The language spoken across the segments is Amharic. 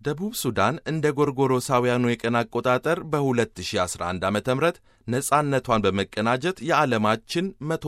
ደቡብ ሱዳን እንደ ጎርጎሮሳውያኑ የቀን አቆጣጠር በ2011 ዓ ም ነፃነቷን በመቀናጀት የዓለማችን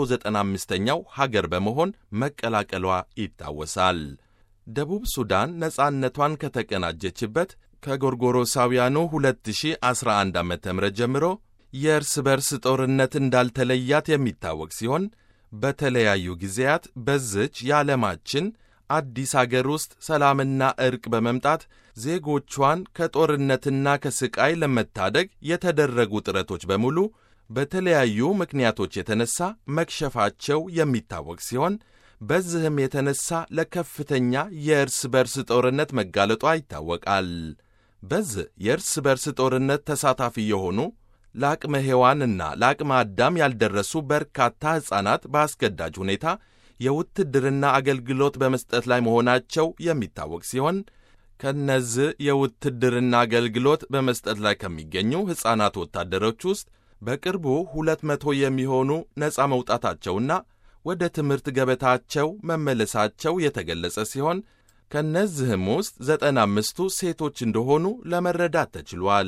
195ኛው ሀገር በመሆን መቀላቀሏ ይታወሳል። ደቡብ ሱዳን ነፃነቷን ከተቀናጀችበት ከጎርጎሮሳውያኑ 2011 ዓ ም ጀምሮ የእርስ በርስ ጦርነት እንዳልተለያት የሚታወቅ ሲሆን በተለያዩ ጊዜያት በዝች የዓለማችን አዲስ አገር ውስጥ ሰላምና ዕርቅ በመምጣት ዜጎቿን ከጦርነትና ከስቃይ ለመታደግ የተደረጉ ጥረቶች በሙሉ በተለያዩ ምክንያቶች የተነሳ መክሸፋቸው የሚታወቅ ሲሆን በዚህም የተነሳ ለከፍተኛ የእርስ በርስ ጦርነት መጋለጧ ይታወቃል። በዚህ የእርስ በርስ ጦርነት ተሳታፊ የሆኑ ለአቅመ ሔዋንና ለአቅመ አዳም ያልደረሱ በርካታ ሕፃናት በአስገዳጅ ሁኔታ የውትድርና አገልግሎት በመስጠት ላይ መሆናቸው የሚታወቅ ሲሆን ከነዚህ የውትድርና አገልግሎት በመስጠት ላይ ከሚገኙ ሕፃናት ወታደሮች ውስጥ በቅርቡ ሁለት መቶ የሚሆኑ ነፃ መውጣታቸውና ወደ ትምህርት ገበታቸው መመለሳቸው የተገለጸ ሲሆን ከእነዚህም ውስጥ ዘጠና አምስቱ ሴቶች እንደሆኑ ለመረዳት ተችሏል።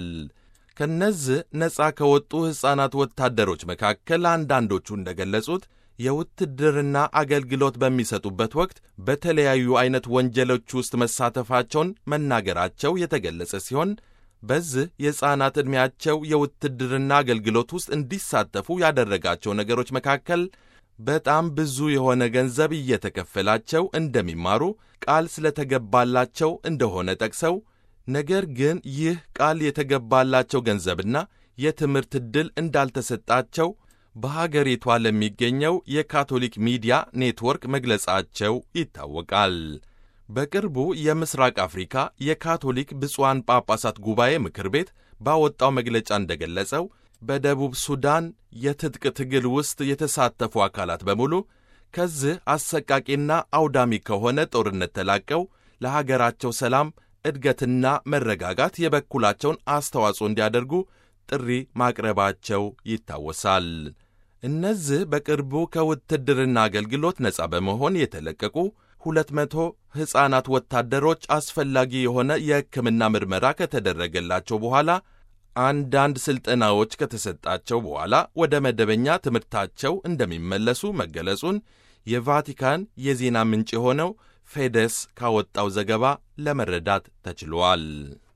ከነዚህ ነፃ ከወጡ ሕፃናት ወታደሮች መካከል አንዳንዶቹ እንደገለጹት የውትድርና አገልግሎት በሚሰጡበት ወቅት በተለያዩ አይነት ወንጀሎች ውስጥ መሳተፋቸውን መናገራቸው የተገለጸ ሲሆን በዚህ የሕፃናት ዕድሜያቸው የውትድርና አገልግሎት ውስጥ እንዲሳተፉ ያደረጋቸው ነገሮች መካከል በጣም ብዙ የሆነ ገንዘብ እየተከፈላቸው እንደሚማሩ ቃል ስለተገባላቸው እንደሆነ ጠቅሰው ነገር ግን ይህ ቃል የተገባላቸው ገንዘብና የትምህርት ዕድል እንዳልተሰጣቸው በሀገሪቷ ለሚገኘው የካቶሊክ ሚዲያ ኔትወርክ መግለጻቸው ይታወቃል። በቅርቡ የምስራቅ አፍሪካ የካቶሊክ ብፁዓን ጳጳሳት ጉባኤ ምክር ቤት ባወጣው መግለጫ እንደገለጸው በደቡብ ሱዳን የትጥቅ ትግል ውስጥ የተሳተፉ አካላት በሙሉ ከዚህ አሰቃቂና አውዳሚ ከሆነ ጦርነት ተላቀው ለሀገራቸው ሰላም እድገትና መረጋጋት የበኩላቸውን አስተዋጽኦ እንዲያደርጉ ጥሪ ማቅረባቸው ይታወሳል። እነዚህ በቅርቡ ከውትድርና አገልግሎት ነፃ በመሆን የተለቀቁ ሁለት መቶ ሕፃናት ወታደሮች አስፈላጊ የሆነ የሕክምና ምርመራ ከተደረገላቸው በኋላ አንዳንድ ሥልጠናዎች ከተሰጣቸው በኋላ ወደ መደበኛ ትምህርታቸው እንደሚመለሱ መገለጹን የቫቲካን የዜና ምንጭ የሆነው ፌደስ ካወጣው ዘገባ ለመረዳት ተችሏል።